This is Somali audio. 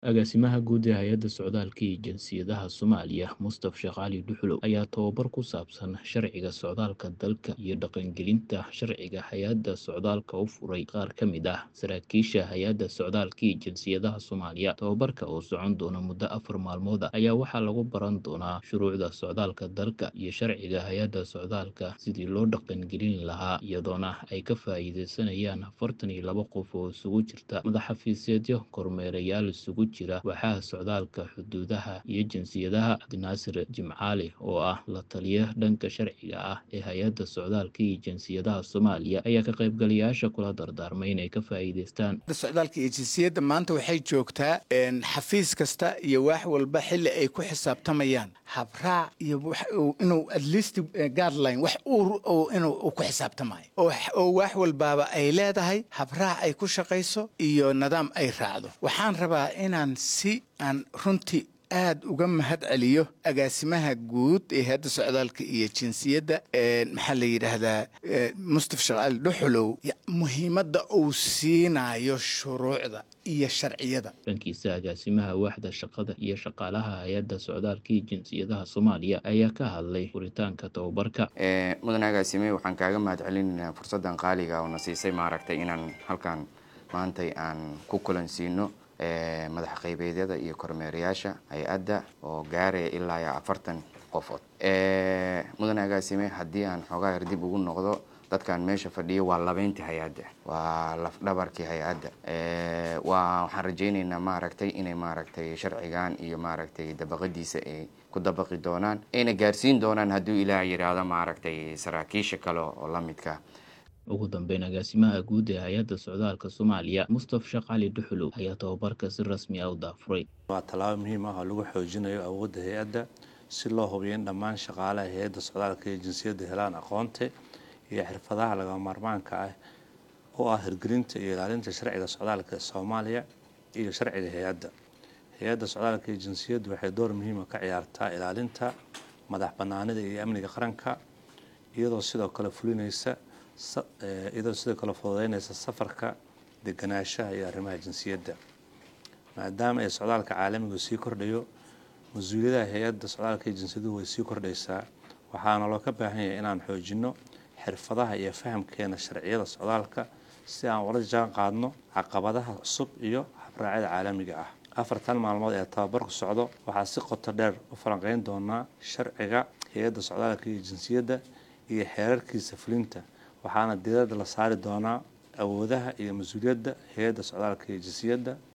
Agaasimaha Guud ee Hay'adda Socdaalka iyo Jinsiyadaha Soomaaliya, Mustaf Sheekh Cali Duxulow, ayaa tababar ku saabsan sharciga socdaalka dalka iyo dhaqangelinta sharciga hay'adda socdaalka u furay qaar ka mid ah saraakiisha Hay'adda Socdaalka iyo Jinsiyadaha Soomaaliya. Tababarka oo socon doona muddo afar maalmood ah ayaa waxaa lagu baran doonaa shuruucda socdaalka dalka iyo sharciga hay'adda socdaalka sidii loo dhaqangelin lahaa, iyadoona ay ka faa'iideysanayaan afartan iyo laba qof oo isugu jirta madax-xafiisyo, kormeerayaal isugu jira waaxaha socdaalka, xuduudaha, iyo jinsiyadaha. Cabdinaasir Jimcaale, oo ah la taliye dhanka sharciga ah ee Hay'adda Socdaalka iyo Jinsiyadaha Soomaaliya, ayaa ka qaybgalayaasha kula dardaarmay inay ka faa'iideystaan socdaalka iyo jinsiyadda maanta waxay joogtaa xafiis kasta iyo wax walba xilli ay ku xisaabtamayaan habraac iyo inuu at least guideline wax inuu ku xisaabtamayo oo wax walbaaba ay leedahay habraac ay ku shaqayso iyo nidaam ay raacdo waxaan rabaa inaan si aan runtii aad uga mahad celiyo agaasimaha guud ee hayadda socdaalka iyo jinsiyadda maxaa la yidhaahdaa mustaf sheekh cali dhuxulow muhiimadda uu siinayo shuruucda iyo sharciyada dhankiisa agaasimaha waaxda shaqada iyo shaqaalaha hay-adda socdaalka iyo jinsiyadaha soomaaliya ayaa ka hadlay furitaanka tababarka mudan agaasime waxaan kaaga mahad celinaynaa fursaddan qaaliga oo na siisay maaragtay inaan halkan maantay aan ku kulansiino madax qaybeedyada iyo kormeerayaasha hay-adda oo gaaraya ilaa iyo afartan qofood mudan agaasime haddii aan xoogaa yar dib ugu noqdo dadkan meesha fadhiyo waa labeyntii hay-adda waa lafdhabarkii hay-adda waa waxaan rajaynaynaa maaragtay inay maaragtay sharcigan iyo maaragtay dabaqadiisa ay ku dabaqi doonaan ayna gaarsiin doonaan hadduu ilaah yidhaahdo maaragtay saraakiisha kale oo la midka ugu dambeyn agaasimaha guud ee hay-adda socdaalka soomaaliya mustaf sheekh cali dhuxulow ayaa tababarka si rasmi ah u daafuray waa tallaabo muhiim ah oo lagu xoojinayo awoodda hay-adda si loo hubiyo in dhammaan shaqaalaha hay-adda socdaalka iyo jinsiyadda helaan aqoonta iyo xirfadaha lagama maarmaanka ah oo ah hirgelinta iyo ilaalinta sharciga socdaalka soomaaliya iyo sharciga hay-adda hay-adda socdaalka iyo jinsiyaddu waxay door muhiima ka ciyaartaa ilaalinta madax banaanida iyo amniga qaranka iyadoo sidoo kale fulinaysa iyadoo sidoo kale fududeynaysa safarka deganaanshaha iyo arrimaha jinsiyadda maadaama ay socdaalka caalamigu sii kordhayo mas-uuliyadaha hay-adda socdaalka iyo jinsiyaduhu way sii kordhaysaa waxaana loo ka baahan yahay inaan xoojinno xirfadaha iyo fahamkeena sharciyada socdaalka si aan ula jaan qaadno caqabadaha cusub iyo habraacyada caalamiga ah afartan maalmood ee tababarku socdo waxaa si qoto dheer u falanqeyn doonaa sharciga hay-adda socdaalka iyo jinsiyadda iyo xeerarkiisa fulinta waxaana diirada la saari doonaa awoodaha iyo mas-uuliyadda hay-adda socdaalka iyo jinsiyadda